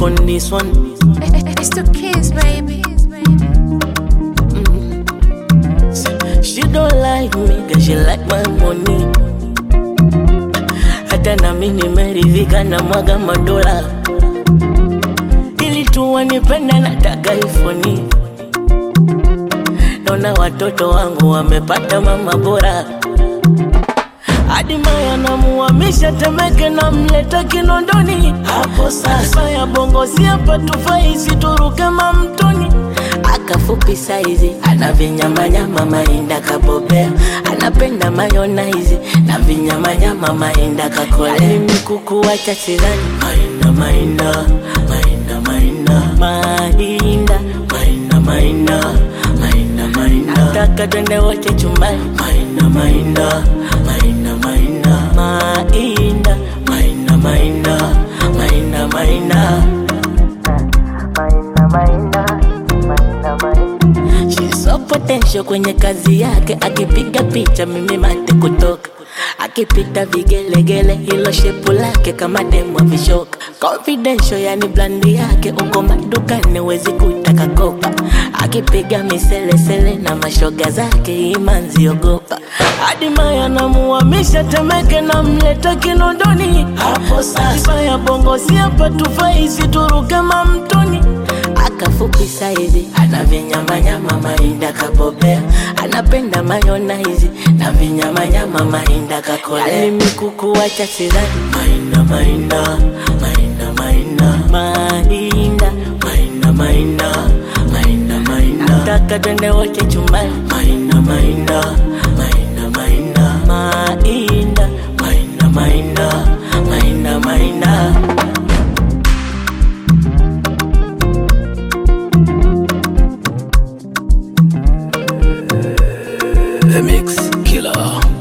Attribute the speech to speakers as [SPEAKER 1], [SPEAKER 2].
[SPEAKER 1] on this one.
[SPEAKER 2] It's the kids, baby.
[SPEAKER 1] She don't like me, cause she like my money. Hata nami nimeridhika na mwaga madola, ili tu wanipenda, nataka ifoni. Naona watoto wangu wamepata mama bora, hadi Maya namuhamisha Temeke, namleta Kinondoni. Hapo sasa ya bongo si hapa tufai, situruke mamtoni akafupi saizi ana vinyamanyama mainda kabobea anapenda mayonaizi na vinyamanyama mainda kakolea mikuku wacha sidhani mainda mainda mainda mainda mainda mainda mainda mainda mainda nataka twende wote chumbani mainda mainda mainda mainda mainda mainda mainda mainda mainda She's so potential kwenye kazi yake, akipiga picha mimi mate kutoka, akipita vigelegele, hilo shepu lake kama demo vishoka, confidential yani blandi yake, uko madukani wezi kutaka kopa, akipiga miselesele na mashoga zake, imanzi ogopa, hadi Maya namuhamisha Temeke, namleta Kinondoni. Hapo sasa ya bongo si hapa tufai, situruke mamtoni akafupi saizi ana vinyamanyama mainda kabobea anapenda mayonaizi na vinyamanyama mainda kakolea ni mikuku wacha sidhani mainda mainda mainda mainda mainda mainda mainda mainda mainda nataka twende wote chumbani mainda mainda mainda mainda mainda mainda mainda mainda mainda
[SPEAKER 3] The Mix Killer.